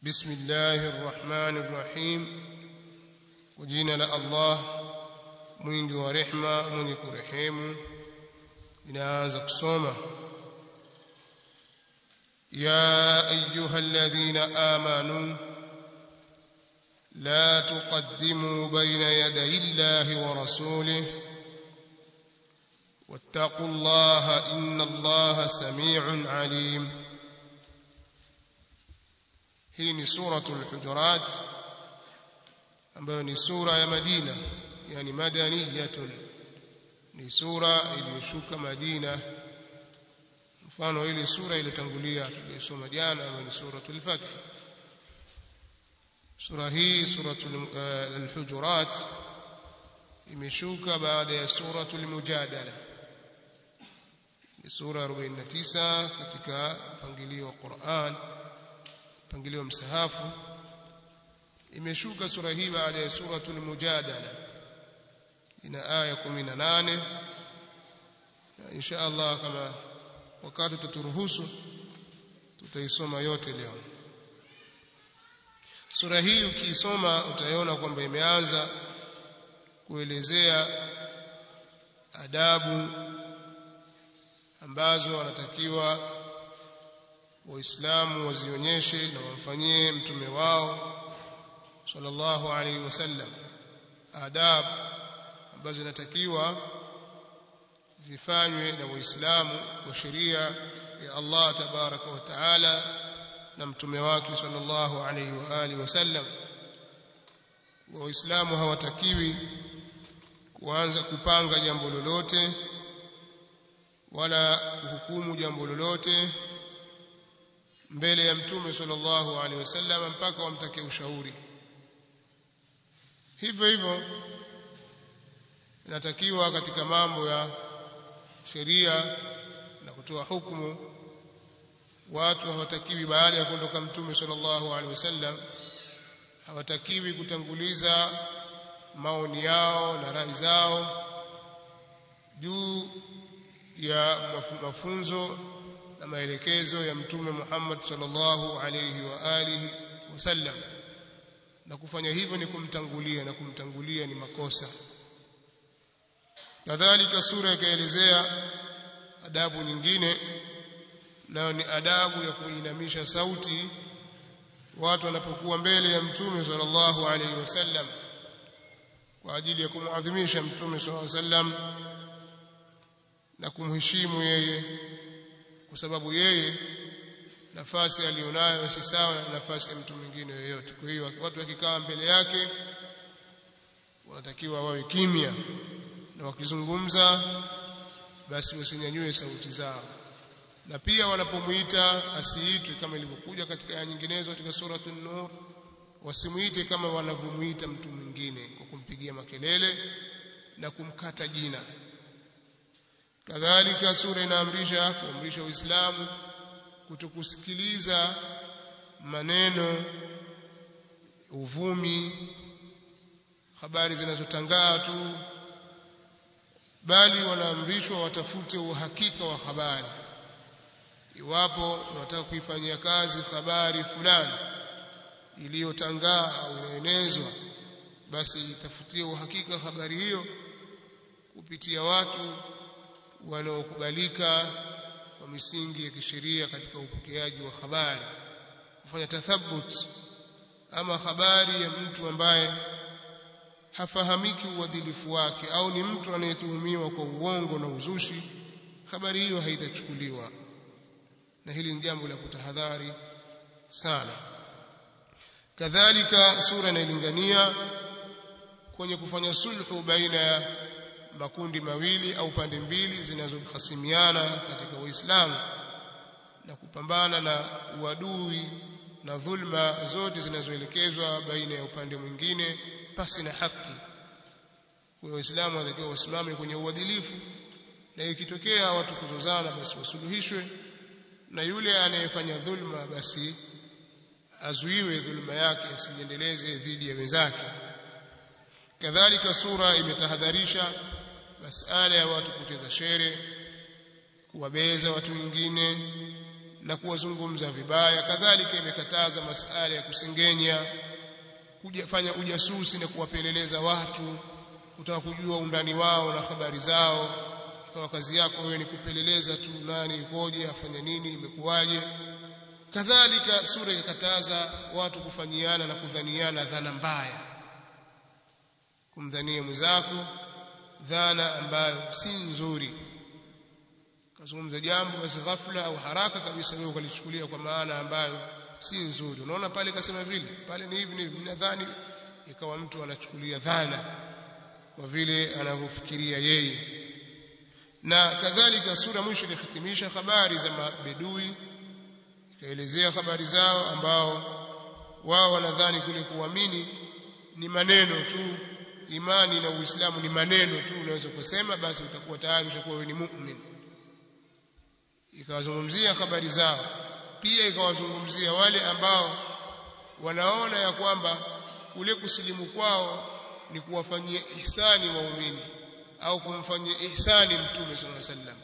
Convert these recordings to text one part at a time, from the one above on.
بسم الله الرحمن الرحيم وجينا لا الله mwingi wa rehma mwenye kurehemu inaanza kusoma ya ayuha alladhina amanu la tuqaddimu bayna yaday illahi wa rasulih واتقوا الله إن الله سميع عليم hii ni suratul hujurat ambayo ni sura ya Madina yani madaniyatun ni sura iliyoshuka Madina mfano ile sura iliyotangulia tuliyosoma jana ambayo ni suratul fath sura hii suratul al-hujurat imeshuka baada ya suratul mujadala ni sura 49 katika mpangilio wa Qur'an mpangilio wa msahafu imeshuka sura hii baada ya suratul mujadala ina aya 18 na insha Allah kama wakati tuturuhusu tutaisoma yote leo sura hii ukiisoma utaiona kwamba imeanza kuelezea adabu ambazo wanatakiwa waislamu wazionyeshe na wamfanyie mtume wao sallallahu alaihi wasallam adab ambazo zinatakiwa zifanywe na waislamu kwa sheria ya Allah tabaraka wa taala na mtume wake sallallahu alaihi wa alihi wasallam waislamu hawatakiwi kuanza kupanga jambo lolote wala kuhukumu jambo lolote mbele ya mtume sallallahu alaihi wasallam mpaka wamtake ushauri hivyo hivyo inatakiwa katika mambo ya sheria na kutoa hukumu watu hawatakiwi baada ya kuondoka mtume sallallahu alaihi wasallam hawatakiwi kutanguliza maoni yao na rai zao juu ya mafunzo na maelekezo ya mtume Muhammad sallallahu alayhi wa alihi wasallam na kufanya hivyo ni kumtangulia na kumtangulia ni makosa kadhalika sura ikaelezea adabu nyingine nayo ni adabu ya kuinamisha sauti watu wanapokuwa mbele ya mtume sallallahu alayhi wasallam kwa ajili ya kumuadhimisha mtume sallallahu alayhi wasallam na kumheshimu yeye kwa sababu yeye nafasi alionayo si sawa na nafasi ya mtu mwingine yoyote kwa hiyo watu wakikaa mbele yake wanatakiwa wawe kimya na wakizungumza basi wasinyanyue sauti zao na pia wanapomuita asiitwe kama ilivyokuja katika aya nyinginezo katika suratul nur wasimuite kama wanavyomuita mtu mwingine kwa kumpigia makelele na kumkata jina kadhalika sura inaamrisha kuamrisha uislamu kutokusikiliza maneno uvumi habari zinazotangaa tu bali wanaamrishwa watafute uhakika wa habari iwapo unataka kuifanyia kazi habari fulani iliyotangaa au inaenezwa basi itafutie uhakika habari hiyo kupitia watu wanaokubalika kwa misingi ya kisheria katika upokeaji wa habari kufanya tathabut ama habari ya mtu ambaye hafahamiki uadilifu wake au ni mtu anayetuhumiwa kwa uongo na uzushi habari hiyo haitachukuliwa na hili ni jambo la kutahadhari sana kadhalika sura inailingania kwenye kufanya sulhu baina ya makundi mawili au pande mbili zinazohasimiana katika Uislamu na kupambana na uadui na dhulma zote zinazoelekezwa baina ya upande mwingine pasi na haki. Kwa Waislamu wanatakiwa wasimame kwenye uadilifu na ikitokea watu kuzozana basi wasuluhishwe na yule anayefanya dhulma basi azuiwe dhulma yake asiendeleze dhidi ya wenzake. Kadhalika sura imetahadharisha masala ya watu kucheza shere kuwabeza watu wengine na kuwazungumza vibaya kadhalika imekataza masala ya kusengenya kujafanya ujasusi na kuwapeleleza watu kutaka kujua undani wao na habari zao ikawa kazi yako wewe ni kupeleleza tu nani ikoje afanya nini imekuwaje kadhalika sura ikakataza watu kufanyiana na kudhaniana dhana mbaya kumdhania mwenzako dhana ambayo si nzuri kazungumza jambo basi ghafla au haraka kabisa wewe ukalichukulia kwa maana ambayo si nzuri unaona pale kasema vile pale ni hivi ni hivi nadhani ikawa mtu anachukulia dhana kwa vile anavyofikiria yeye na kadhalika sura mwisho ilihitimisha habari za mabedui ikaelezea habari zao ambao wao wanadhani kule kuamini ni maneno tu imani na uislamu ni maneno tu unaweza kusema basi utakuwa tayari ushakuwa wewe ni mu'min ikawazungumzia habari zao pia ikawazungumzia wale ambao wanaona ya kwamba kule kusilimu kwao ni kuwafanyia ihsani waumini au kumfanyia ihsani mtume sallallahu alaihi wasallam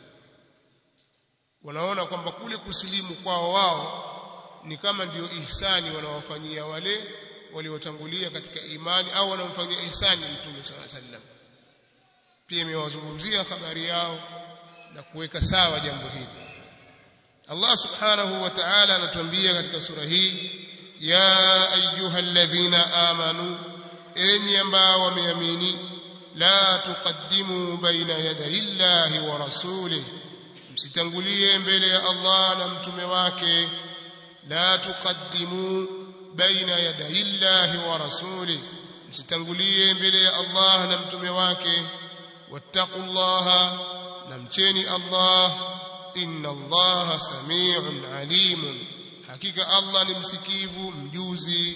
wanaona kwamba kule kusilimu kwao wao ni kama ndio ihsani wanawafanyia wale waliotangulia katika imani au wanamfanyia ihsani mtume sallallahu alaihi wasallam pia imewazungumzia habari yao na kuweka sawa jambo hili Allah subhanahu wa ta'ala anatuambia katika sura hii ya ayyuhalladhina amanu enyi ambao wameamini la tuqaddimu baina yaday llahi wa rasulih msitangulie mbele ya Allah na mtume wake la tuqaddimu baina yaday llahi wa rasulih msitangulie mbele ya Allah na mtume wake wattaqullaha na mcheni Allah inna allaha samiun alimun hakika allah ni msikivu mjuzi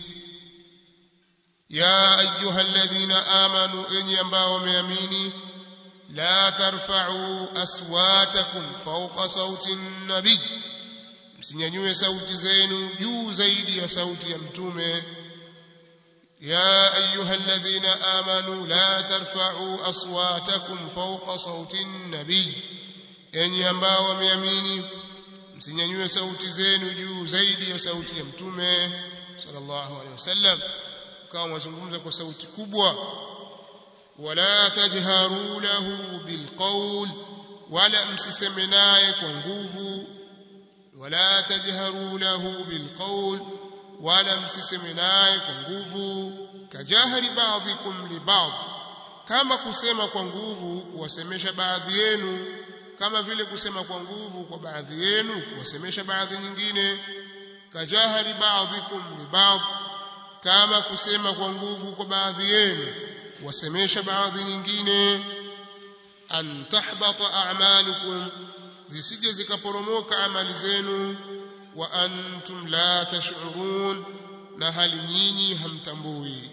ya ayuha alladhina amanu enyi ambao wameamini la tarfa'u aswatakum fawqa sauti nabii msinyanyue sauti zenu juu zaidi ya sauti ya mtume يا أيها الذين آمنوا لا ترفعوا أصواتكم فوق صوت النبي enyi ambao wameamini msinyanyue sauti zenu juu zaidi ya sauti ya mtume sallallahu alaihi wasallam kama mwazungumza kwa sauti kubwa wala tajharu lahu bilqawl wala msiseme naye kwa nguvu wala tajharu lahu bilqawl wala msiseme naye kwa nguvu kajahri ba'dhikum li ba'd kama kusema kwa nguvu kuwasemesha baadhi yenu kama vile kusema kwa nguvu kwa baadhi yenu kuwasemesha baadhi nyingine kajahari baadhikum li ba'd kama kusema kwa nguvu kwa baadhi yenu kuwasemesha baadhi nyingine an tahbata a'malukum zisije zikaporomoka amali zenu wa antum la tash'urun na hali nyinyi hamtambui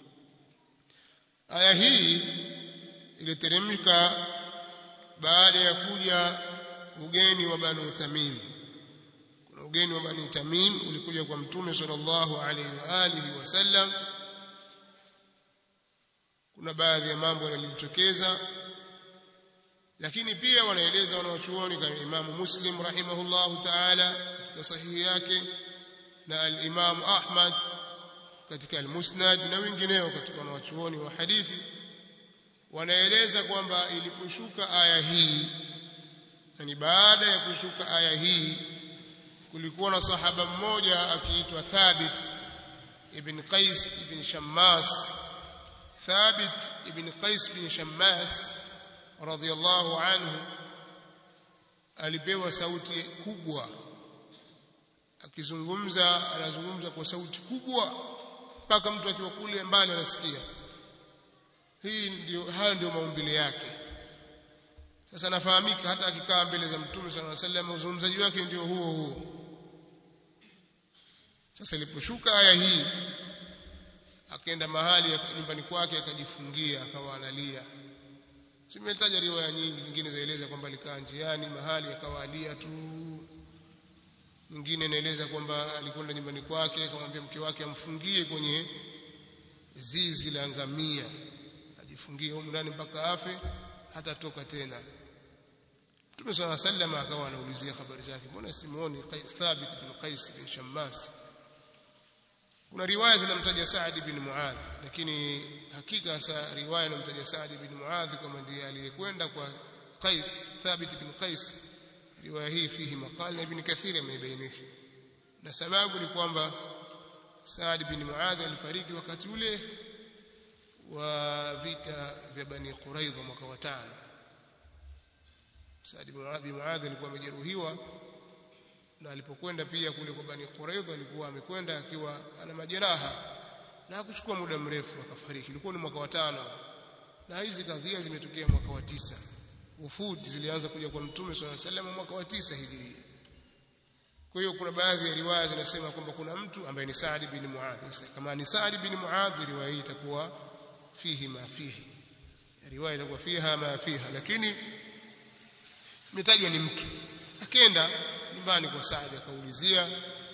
aya hii iliteremka baada ya kuja ugeni wa Banu Tamim kuna ugeni wa Banu Tamim ulikuja kwa Mtume sallallahu alaihi wa alihi wasallam kuna baadhi ya mambo yaliyotokeza lakini pia wanaeleza wanaochuoni kama Imamu Muslim rahimahullahu ta'ala katika sahihi yake na al-Imam Ahmad katika al-Musnad na wengineo katika wanaochuoni wa hadithi wanaeleza kwamba iliposhuka aya hii yani baada ya kushuka aya hii kulikuwa na sahaba mmoja akiitwa Thabit ibn Qais ibn Shammas Thabit ibn Qais ibn Shammas radhiyallahu anhu alipewa sauti kubwa akizungumza anazungumza kwa sauti kubwa mpaka mtu akiwa kule mbali anasikia hii ndio hayo ndio maumbile yake sasa nafahamika hata akikaa mbele za mtume sallallahu alaihi wasallam uzungumzaji wake ndio huo huo sasa iliposhuka aya hii akaenda mahali nyumbani kwake akajifungia akawa analia simetaja riwaya nyingi nyingine zaeleza kwamba alikaa njiani mahali akawa alia tu nyingine inaeleza kwamba alikwenda nyumbani kwake akamwambia mke wake amfungie kwenye zizi la ngamia ajifungie huko ndani mpaka afe hatatoka tena Mtume صلى الله عليه وسلم akawa anaulizia habari zake mbona simuoni Thabit bin Qais bin Shammas kuna riwaya zinamtaja Saad bin Muadh lakini hakika sa riwaya inamtaja Saad bin Muadh kama ndiye aliyekwenda kwa Qais Thabit bin Qais riwaya hii fihi maqal na Ibn Kathir ameibainisha na sababu ni kwamba Saad bin Muadh alifariki wakati ule wa vita vya Bani Quraidha mwaka wa tano Saad bin Muadh alikuwa amejeruhiwa na alipokwenda pia kule kwa Bani Quraidha alikuwa amekwenda akiwa ana majeraha na hakuchukua muda mrefu akafariki ilikuwa ni mwaka wa tano na hizi kadhia zimetokea mwaka wa tisa ufudi zilianza kuja kwa mtume swalla sallam mwaka wa tisa hijiria kwa hiyo kuna baadhi ya riwaya zinasema kwamba kuna mtu ambaye ni Saad bin Muadh kama ni Saad bin Muadh riwaya hii itakuwa fihi ma fihi riwaya itakuwa fiha ma fiha lakini imetajwa ni mtu akaenda nyumbani kwa Saad akaulizia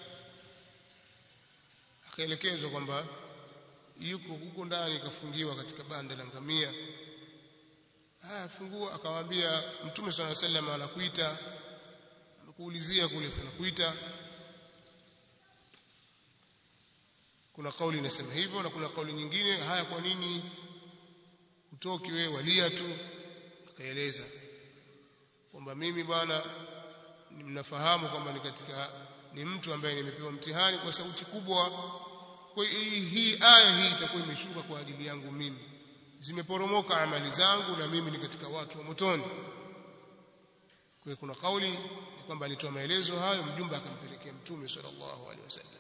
akaelekezwa kwamba yuko huko ndani kafungiwa katika banda la ngamia haya fungua akamwambia mtume swalla sallam anakuita amekuulizia kule sana kuita kuna kauli inasema hivyo na kuna kauli nyingine haya kwa nini utoki wewe walia tu akaeleza kwamba mimi bwana mnafahamu kwamba ni katika ni mtu ambaye nimepewa mtihani kwa sauti kubwa kwa hii hii aya hii itakuwa imeshuka kwa ajili yangu mimi zimeporomoka amali zangu na mimi ni katika watu wa motoni kwa hiyo kuna kauli kwamba alitoa maelezo hayo mjumbe akampelekea mtume sallallahu alaihi wasallam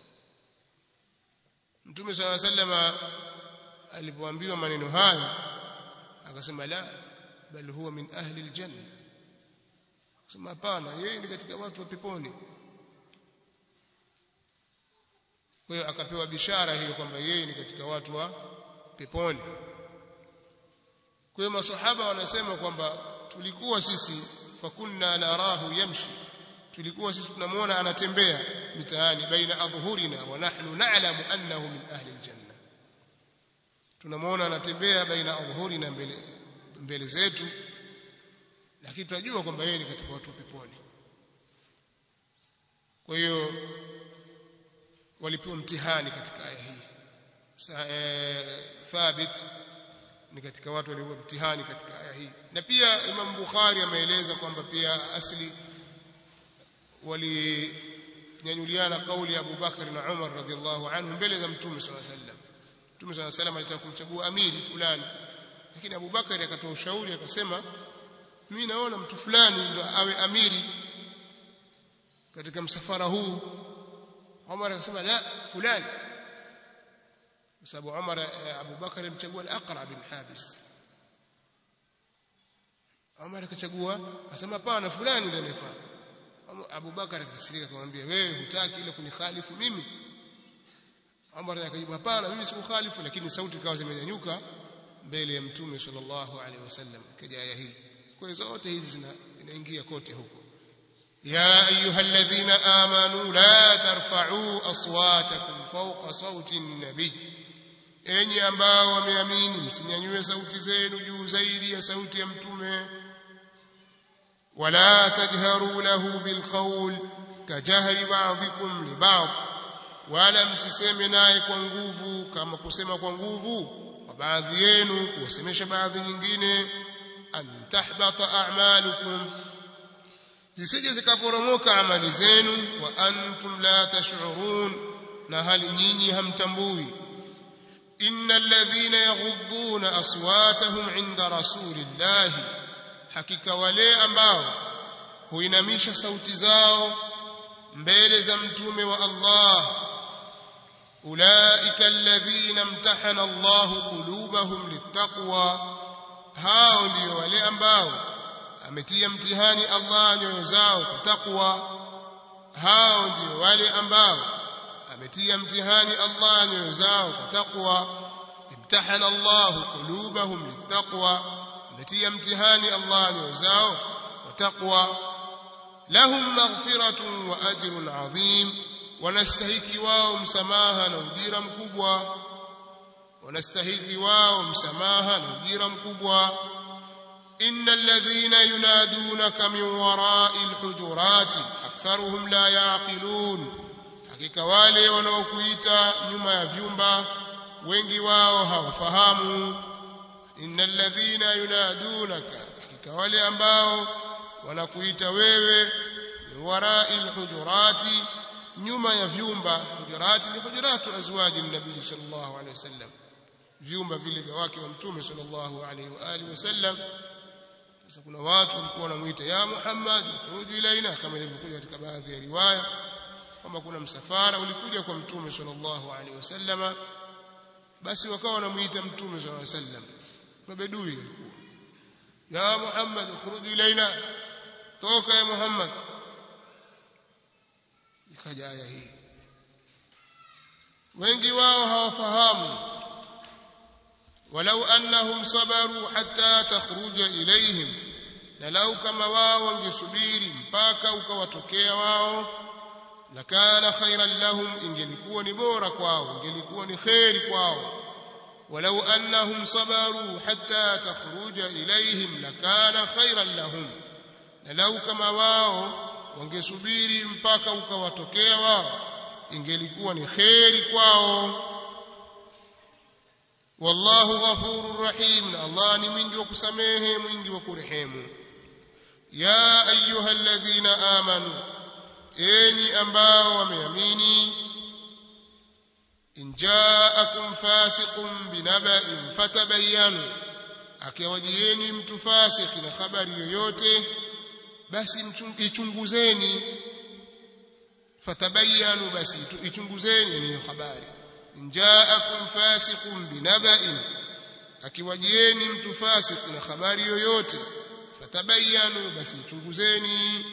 mtume sallallahu alaihi wasallam alipoambiwa maneno hayo akasema la bal huwa min ahli aljanna akasema hapana yeye ni katika watu wa peponi kwa hiyo akapewa bishara hiyo kwamba yeye ni katika watu wa peponi kwa hiyo masahaba wanasema kwamba tulikuwa sisi fakunna narahu yamshi tulikuwa sisi tunamuona anatembea mitaani baina adhuhurina wa nahnu na'lamu annahu min ahli aljanna tunamuona anatembea baina adhuhurina mbele mbele zetu lakini tunajua kwamba yeye ni katika watu wa peponi kwa hiyo walipewa mtihani katika aya hii thabit ni katika watu waliopewa mtihani katika aya hii na pia Imam Bukhari ameeleza kwamba pia asli walinyanyuliana kauli ya Abu Bakar na Umar radhiallahu anhu mbele za Mtume صلى الله عليه وسلم Mtume صلى الله عليه وسلم alitaka kumchagua amiri fulani lakini Abu Bakar akatoa ushauri akasema mimi naona mtu fulani ndo awe amiri katika msafara huu Umar akasema la fulani kwa sababu Umar Abu Bakar alimchagua al-Aqra bin Habis Umar akachagua akasema hapana fulani ndiye anafaa Abu Bakar akasirika akamwambia wewe hutaki ile kunikhalifu mimi Umar akajibu hapana mimi sikukhalifu lakini sauti ikawa zimenyanyuka mbele ya mtume sallallahu alaihi wasallam kaja aya hii kwa hiyo zote hizi zinaingia kote huko يا أيها الذين آمنوا لا ترفعوا أصواتكم فوق صوت النبي enyi ambao wameamini msinyanyue sauti zenu juu zaidi ya sauti ya mtume wala tajharu lahu bilqawl kajahri ba'dhikum li ba'd wala msiseme naye kwa nguvu kama kusema kwa nguvu kwa baadhi yenu kuwasemesha baadhi nyingine an tahbata a'malukum zisije zikaporomoka amali zenu wa antum la tash'urun na hali nyinyi hamtambui innal ladhina yaghudduna aswatahum 'inda rasulillahi hakika wale ambao huinamisha sauti zao mbele za mtume wa Allah ulaika alladhina imtahana Allah qulubahum littaqwa hao ndio wale ambao ametia mtihani Allah nyoyo zao kwa takwa hao ndio wale ambao ametia mtihani Allah nyoyo zao kwa takwa imtahana Allah qulubahum littaqwa ametia mtihani Allah nyoyo zao kwa takwa lahum maghfiratun wa ajrun adhim wanastahiki wao msamaha na ujira mkubwa wanastahiki wao msamaha na ujira mkubwa إن الذين ينادونك من وراء الحجرات أكثرهم لا يعقلون hakika wale wanaokuita nyuma ya vyumba wengi wao hawafahamu innal ladhina yunadunaka hakika wale ambao wanakuita wewe warai alhujurati nyuma ya vyumba hujurati ni hujuratu azwaji nabii sallallahu alaihi wasallam vyumba vile vya wake wa mtume sallallahu alaihi wa alihi wasallam sasa kuna watu walikuwa wanamuita ya Muhammad khuruj ilaina kama ilivyokuja katika baadhi ya riwaya kwamba kuna msafara ulikuja kwa mtume sallallahu alaihi wasallam basi wakawa wanamuita mtume sallallahu alaihi wasallam mabedui walikuwa ya Muhammad khuruj ilaina toka ya Muhammad ikaja aya hii wengi wao hawafahamu walau annahum sabaru hatta takhruja ilaihim na lau kama wao wangesubiri mpaka ukawatokea wao lakana khairan lahum ingelikuwa ni bora kwao ingelikuwa ni khairi kwao walau annahum sabaru hatta takhruja ilaihim lakana khairan lahum na lau kama wao wangesubiri mpaka ukawatokea wao ingelikuwa ni khairi kwao wallahu ghafurur rahim na Allah ni mwingi wa kusamehe mwingi wa kurehemu ya ayyuhalladhina amanu enyi ambao wameamini in ja'akum fasiqun binaba'in fatabayyanu akiwajieni mtu fasiki na habari yoyote basi ichunguzeni fatabayyanu basi ichunguzeni hiyo habari jaakum fasiqun binaba'in akiwajieni mtu fasik na habari yoyote fatabayyanu basi ichunguzeni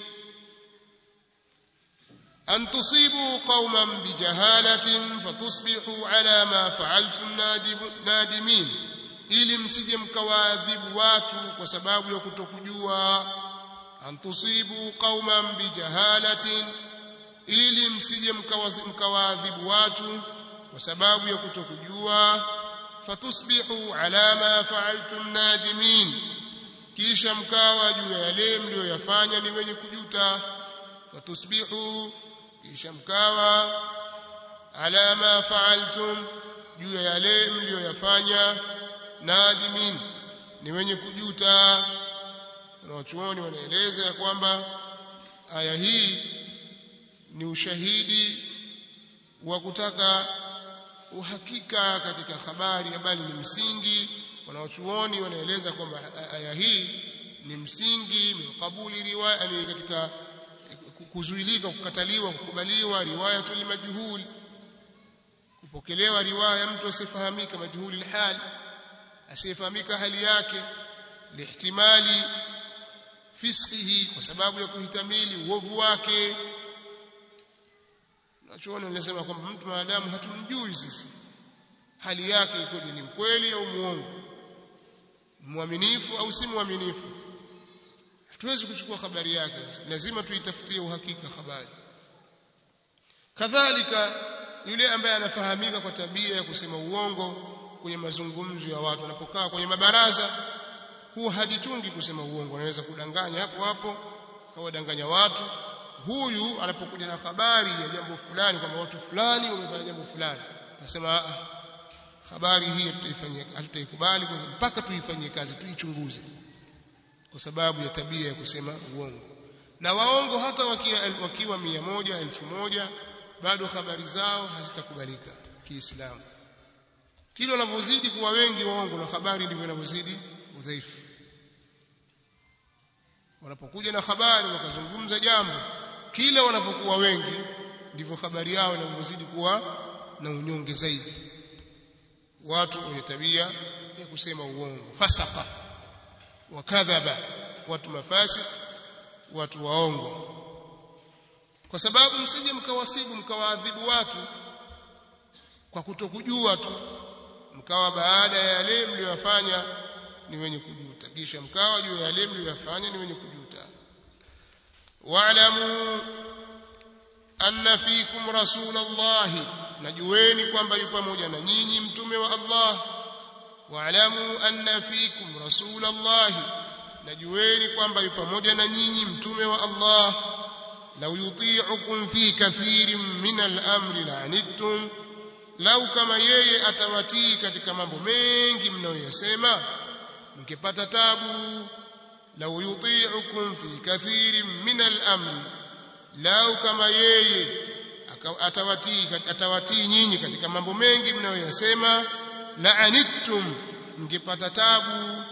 an tusibu qauman bijahalatin fatusbihu ala ma fa'altum nadimin ili msije mkawaadhibu watu kwa sababu ya kutokujua an tusibu qauman bijahalatin ili msije mkawaadhibu watu kwa sababu ya kutokujua fatusbihu ala ma fa'altum nadimin kisha mkawa juu ya yale mlioyafanya ni wenye kujuta fatusbihu kisha mkawa ala ma fa'altum juu ya yale mlioyafanya nadimin ni wenye kujuta wanawachuoni wanaeleza ya kwamba aya hii ni ushahidi wa kutaka uhakika katika habari bali ni msingi wanaochuoni wanaeleza kwamba aya hii ni msingi min riwaya ni katika kuzuilika kukataliwa kukubaliwa riwayatul majhul kupokelewa riwaya mtu asiyefahamika majhuli hal asiyefahamika hali yake lihtimali fisqihi kwa sababu ya kuhitamili uovu wake Nachoona nilisema kwamba mtu maadamu hatumjui sisi hali yake ikoje ni mkweli au muongo mwaminifu au si mwaminifu hatuwezi kuchukua habari yake lazima tuitafutie uhakika habari kadhalika yule ambaye anafahamika kwa tabia ya kusema uongo kwenye mazungumzo ya watu anapokaa kwenye mabaraza huwa hajitungi kusema uongo anaweza kudanganya hapo hapo kawadanganya watu huyu anapokuja na habari ya jambo fulani kwamba watu fulani wamefanya jambo fulani nasema habari hii tutaifanyia hatutaikubali mpaka tuifanyie kazi tuichunguze kwa sababu ya tabia ya kusema uongo na waongo hata wakiwa, wakiwa mia moja elfu moja bado habari zao hazitakubalika kiislamu kile wanavyozidi kuwa wengi waongo na habari ndivyo inavyozidi udhaifu wanapokuja na habari wakazungumza jambo kila wanapokuwa wengi ndivyo habari yao inavyozidi kuwa na unyonge zaidi watu wenye tabia ya kusema uongo fasaka wakadhaba watu mafasik watu waongo kwa sababu msije mkawasibu mkawaadhibu watu kwa kutokujua tu mkawa baada ya yale mliyofanya ni wenye kujuta kisha mkawa juu ya yale mliyofanya ni wenye kujuta wa'lamu anna fikum rasulallahi najueni kwamba yu pamoja na nyinyi mtume wa Allah wa'lamu anna fikum rasulallahi najueni kwamba yu pamoja na nyinyi mtume wa Allah law yuti'ukum fi kathirin min al-amri la'anittum lau kama yeye atawatii katika mambo mengi mnayoyasema mngepata tabu law yuti'ukum fi kathirin min al-amri lau kama yeye atawatii atawatii nyinyi katika mambo mengi mnayoyasema la'anittum mngepata tabu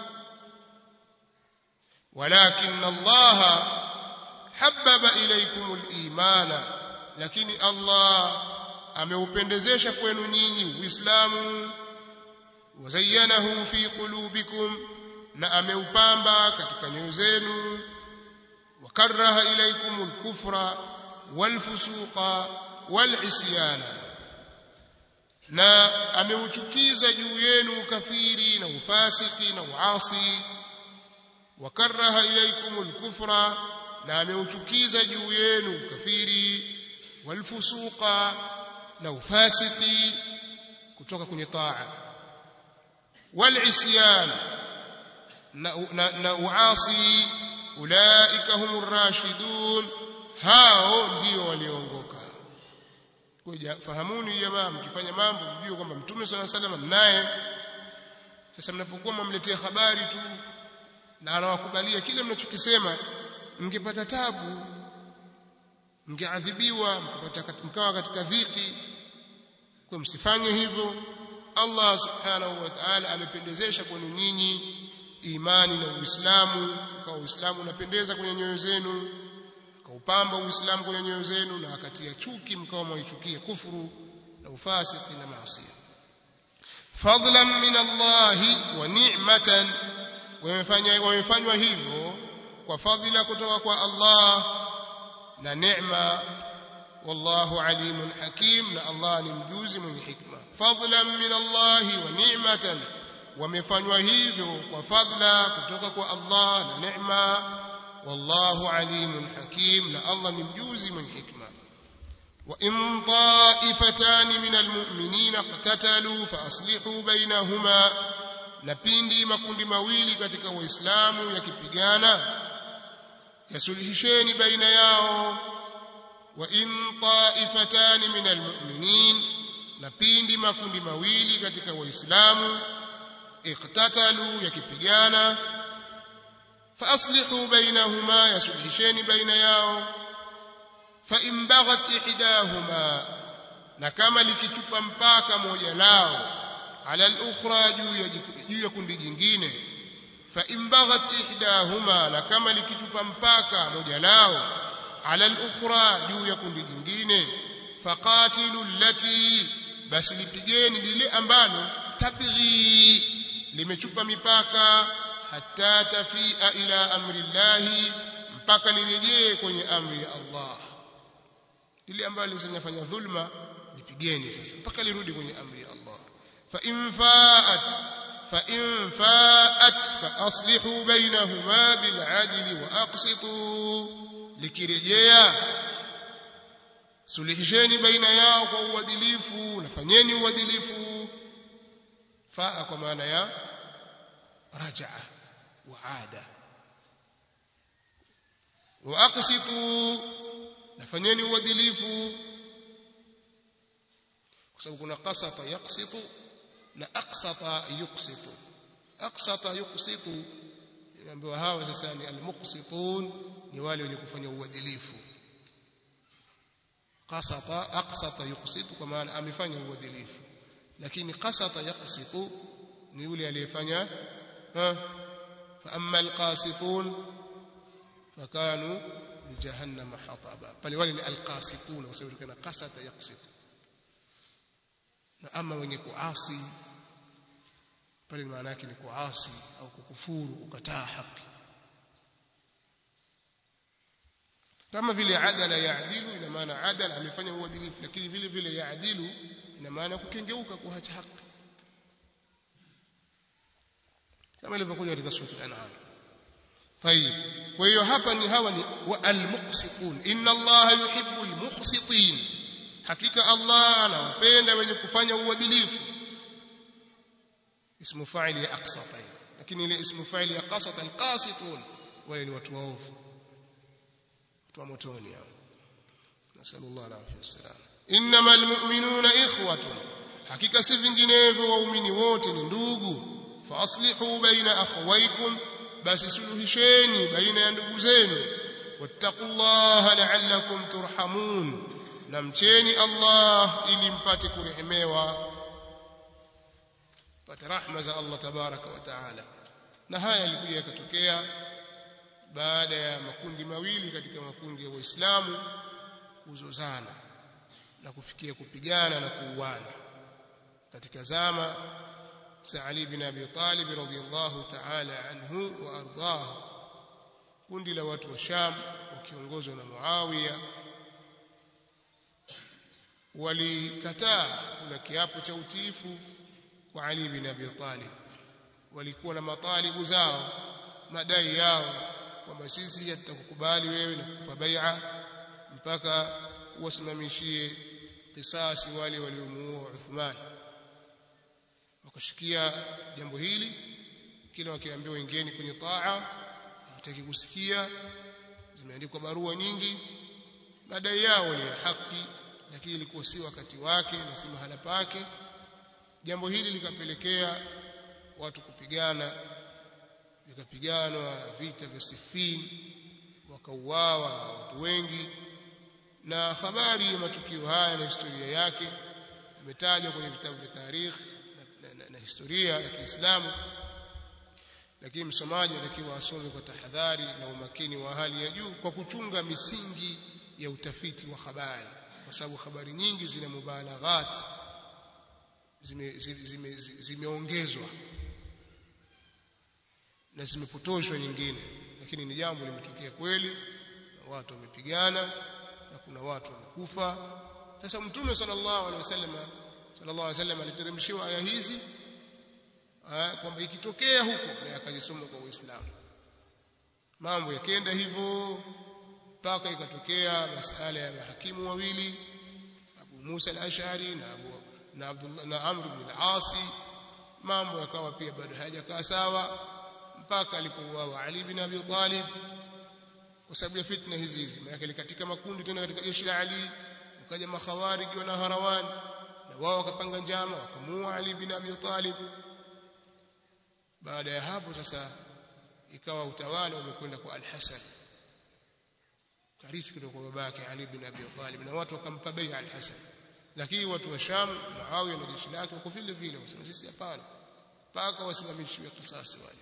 walakin Allah habbaba ilaykum al-imana lakini Allah ameupendezesha kwenu nyinyi uislamu wazayyanahu fi qulubikum na ameupamba katika nyoyo zenu wakaraha ilaykum al-kufra wal-fusuqa wal-isyana na ameuchukiza juu yenu ukafiri na ufasiki na uasi wakaraha ilaykum al-kufra na ameuchukiza juu yenu ukafiri walfusuqa na ufasiki kutoka kwenye taa walisyan na, na, na uasi ulaika humur rashidun hao ndio walioongoka kwa fahamuni jamaa mkifanya mambo mjue kwamba mtume swalla sallam mnaye sasa mnapokuwa mmletea habari tu na anawakubalia kile mnachokisema mngepata tabu mngeadhibiwa mkawa katika dhiki kwa msifanye hivyo Allah subhanahu wa ta'ala amependezesha kwenu nyinyi imani na Uislamu kwa Uislamu unapendeza kwenye nyoyo zenu akaupamba Uislamu kwenye nyoyo zenu na akatia chuki mkawa mwaichukia kufuru na ufasiki na maasi fadlan min Allah wa ni'matan wamefanywa hivyo kwa fadhila kutoka kwa Allah na neema wallahu alimun hakim na Allah ni mjuzi mwenye hikma fadlan min Allah wa ni'matan wamefanywa hivyo kwa fadla kutoka kwa Allah na neema wallahu alimun hakim na Allah ni mjuzi mwenye hikma wa in ta'ifatan min almu'minina iqtatalu fa aslihu bainahuma na pindi makundi mawili katika waislamu yakipigana yasulihisheni baina yao wa in ta'ifatan min almu'minin na pindi makundi mawili katika waislamu iqtatalu yakipigana fa aslihu bainahuma yasulihisheni baina yao fa in baghat ihdahuma na kama likitupa mpaka moja lao ala al-ukhra juu ya kundi jingine fa in baghat ihdahuma na kama likitupa mpaka moja lao ala al-ukhra juu ya kundi jingine faqatilu allati basi lipigeni lile ambalo tabghi limechupa mipaka hatta tafia ila amri llahi mpaka lirejee kwenye amri ya Allah lile ambalo linafanya dhulma lipigeni sasa mpaka lirudi kwenye amri ya Allah fa in faat fa in faat fa aslihu bainahuma bil adli wa aqsitu likirejea sulihisheni baina yao kwa uadilifu nafanyeni uadilifu faa kwa maana ya rajaa wa ada wa aqsitu nafanyeni uadilifu kwa sababu kuna qasata yaqsitu na aqsata yuqsitu aqsata yuqsitu inaambiwa hawa sasa ni almuqsitun ni wale wenye kufanya uadilifu qasata aqsata yuqsitu kwa maana amefanya uadilifu lakini qasata yaqsitu ni yule aliyefanya fa amma alqasitun fakanu jahannama hataba pale wale ni alqasitun kwa sababu kana qasata yaqsitu na ama wenye kuasi pale maana yake ni kuasi au kukufuru ukataa haki kama vile adala yaadilu ina maana adala amefanya uadilifu lakini vile vile yaadilu ina maana kukengeuka kuacha haki kama ilivyokuja katika sura al-an'am طيب kwa hiyo hapa ni hawa ni al-muqsitun inna allaha yuhibbu al-muqsitin hakika allah anawapenda wenye kufanya uadilifu ismu fa'il ya aqsata lakini ile ismu faili ya qasata alqasitun wale ni watu waovu watu wa motoni hao nasallallahu alaihi wasallam innamal mu'minuna ikhwatun hakika si vinginevyo waumini wote ni ndugu fa aslihu baina akhawaykum basi suluhisheni baina ya ndugu zenu wattaqullaha la'allakum turhamun na mcheni Allah ili mpate kurehemewa pate rahma za Allah tabaraka wa taala na haya yalikuja yakatokea baada ya makundi mawili katika makundi ya waislamu kuzozana na kufikia kupigana na kuuana katika zama za Ali bin Abi Talib radhiyallahu ta'ala anhu wa ardahu kundi la watu wa Sham wakiongozwa na Muawiya walikataa kula kiapo cha utiifu kwa Ali bin Abi Talib walikuwa na matalibu zao madai yao kwamba sisi tutakukubali wewe na kukupa bai'a mpaka uwasimamishie kisasi wale waliomuua Uthman wakashikia jambo hili kila wakiambiwa wengine kwenye taa hawataki kusikia zimeandikwa barua nyingi madai yao ni ya haki lakini ilikuwa si wakati wake na si mahala pake jambo hili likapelekea watu kupigana vikapiganwa vita vya Siffin wakauawa watu wengi na habari ya matukio haya na historia yake imetajwa kwenye vitabu vya tarikh na, na, na, na historia ya Kiislamu lakini msomaji anatakiwa asome kwa tahadhari na umakini wa hali ya juu kwa kuchunga misingi ya utafiti wa habari kwa sababu habari nyingi zina mubalaghat zimeongezwa zime, zime, zime na zimepotoshwa nyingine lakini ni jambo limetokea kweli na watu wamepigana na kuna watu wamekufa sasa mtume sallallahu alaihi wasallam sallallahu alaihi wasallam aliteremshiwa aya hizi kwamba ikitokea huko na akajisoma kwa Uislamu mambo yakenda hivyo mpaka ikatokea masala ya mahakimu wawili Abu Musa al-Ash'ari na Abu na Abdullah na Amr ibn al-As mambo yakawa pia bado hayajakaa sawa mpaka alipouawa Ali bin Abi Talib kwa sababu ya fitna hizi hizi maana katika makundi tena katika jeshi la Ali wakaja makhawarij na harawan na wao wakapanga njama wakamuua Ali bin Abi Talib baada ya hapo sasa ikawa utawala umekwenda kwa Al-Hasan karithi kutoka kwa babake Ali bin Abi Talib na watu wakampa bai'a Al-Hasan lakini watu wa Sham Muawiya na jeshi lake wako vile vile wasema sisi hapana mpaka wasimamishiwe kisasi wale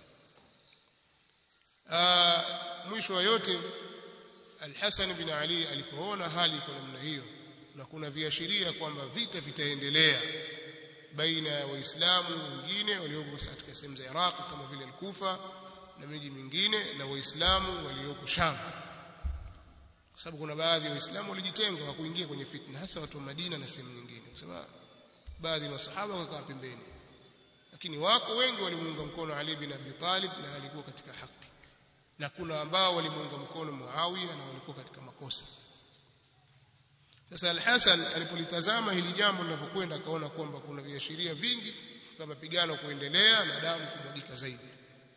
mwisho wa yote Al-Hasan bin Ali alipoona hali iko namna hiyo na kuna viashiria kwamba vita vitaendelea baina ya waislamu wengine walioko katika sehemu za Iraq kama vile Al-Kufa na miji mingine na waislamu walioko Sham kwa sababu kuna baadhi ya waislamu walijitenga hawakuingia kwenye fitna hasa watu wa Madina na sehemu nyingine kwa sababu baadhi ya masahaba wakakaa pembeni lakini wako wengi walimuunga mkono Ali bin Abi Talib na alikuwa katika haki na kuna ambao walimuunga mkono Muawiya na walikuwa katika makosa sasa Al-Hasan alipolitazama hili jambo linavyokwenda akaona kwamba kuna viashiria vingi vya mapigano kuendelea na damu kumwagika zaidi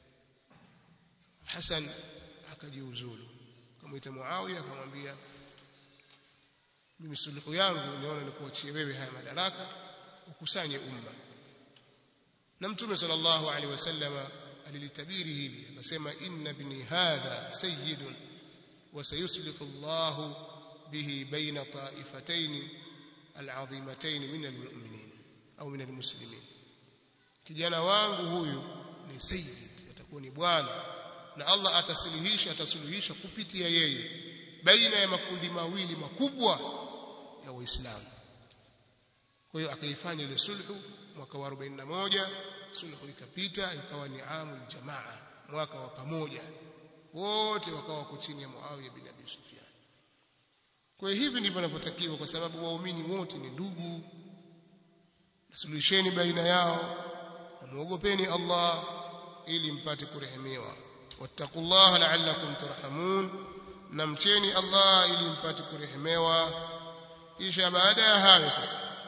Hasan akajiuzulu akamwita Muawiya akamwambia mimi suluhu yangu niona ni kuachie wewe haya madaraka ukusanye umma na mtume sallallahu alaihi wasallama alilitabiri hili akasema inna ibni hadha sayyidun wa sayuslihu Allah bihi baina ta'ifatayn al'azimatayn min almu'minin au min almuslimin kijana wangu huyu ni sayyid atakuwa ni bwana na Allah atasuluhisha atasuluhisha kupitia yeye baina ya makundi mawili makubwa ya waislamu kwa hiyo akaifanya ile sulhu mwaka wa 41 sulhu ikapita ikawa ni amul jamaa mwaka wa pamoja wote wakawa wako chini ya Muawiya bin Abi Sufyan kwa hiyo hivi ndivyo vinavyotakiwa kwa sababu waumini wote ni ndugu suluhisheni baina yao na muogopeni Allah ili mpate kurehemewa wattaqullaha la'allakum turhamun na mcheni Allah ili mpate kurehemewa kisha baada ya hayo sasa